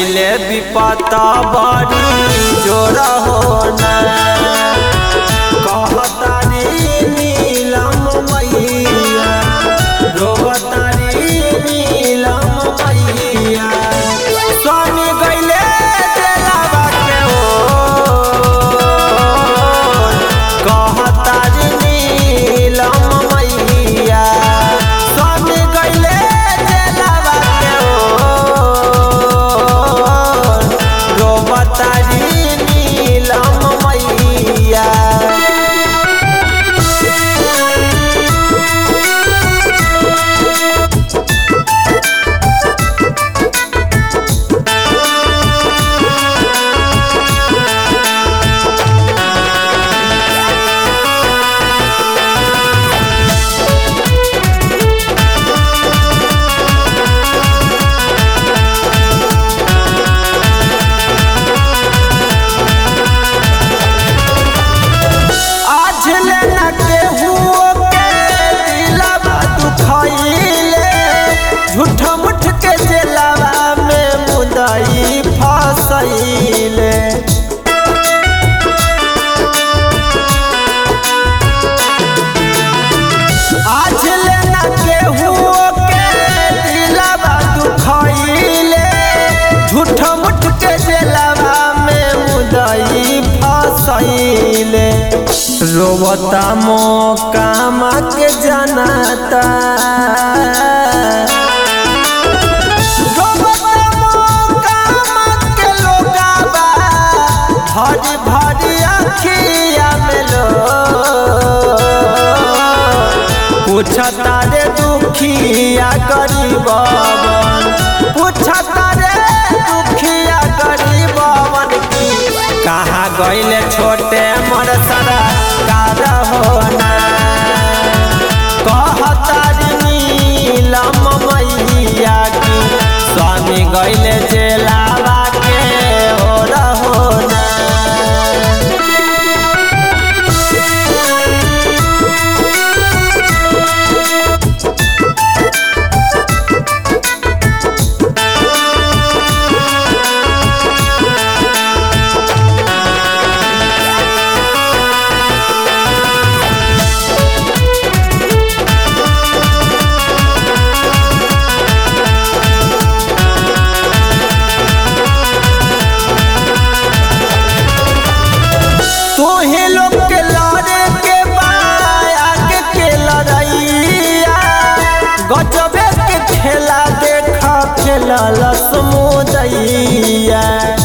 पहिले विपत बड़ी जोर होना कहतारी नीलम मैया रोवतारी नीलम मैया स्वामी गइले देलावा के ओ कहतारी नीलम मैया स्वामी गइले देलावा के ओ रोवतारी नीलम मैया आज लेना केहू के दिलवा दुखइले झूठ मुठ के जेलवा में मुदई फसइले आज लेना केहू के दिलवा दुखइले झूठ मुठ के जेलवा में मुदई फसइले रोवता मोकामा के जनता रोवता मोकामा के लोगाबा, भरी भरी अखिया में लो पूछता रे दुखिया गरीबवन पूछता रे दुखिया गरीबवन की कहाँ गइले छोटे मोर सरा कार होना कहतारी नीलम मैया की स्वामी गइले जेलावा के ओर होना तोहे लोग के लड़े के बाया के के लड़ैया गजबे के खेला देखा खेला लसमुदैया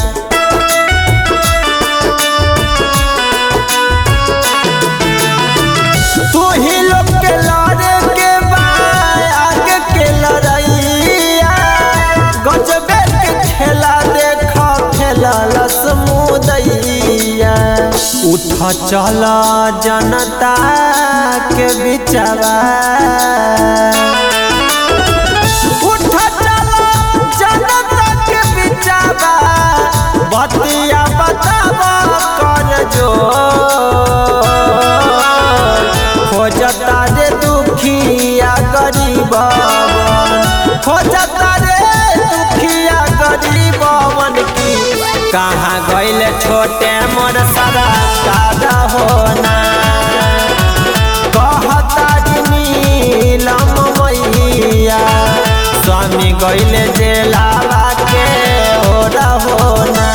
तोहे लोग के लड़े के बाया के के लड़ैया गजबे के खेला देखा खेला लसमुदैया उठ चल जनता के बिचवा उठ चल जनता के बिचवा बतिया बतावा कर जो खोजता रे दुखिया गरीबवन खोजता रे दुखिया गरीबवन की कहाँ गइले छोटे मोर सदा कादा होना कहतारी नीलम मैया स्वामी गइले जेलावा के ओरा होना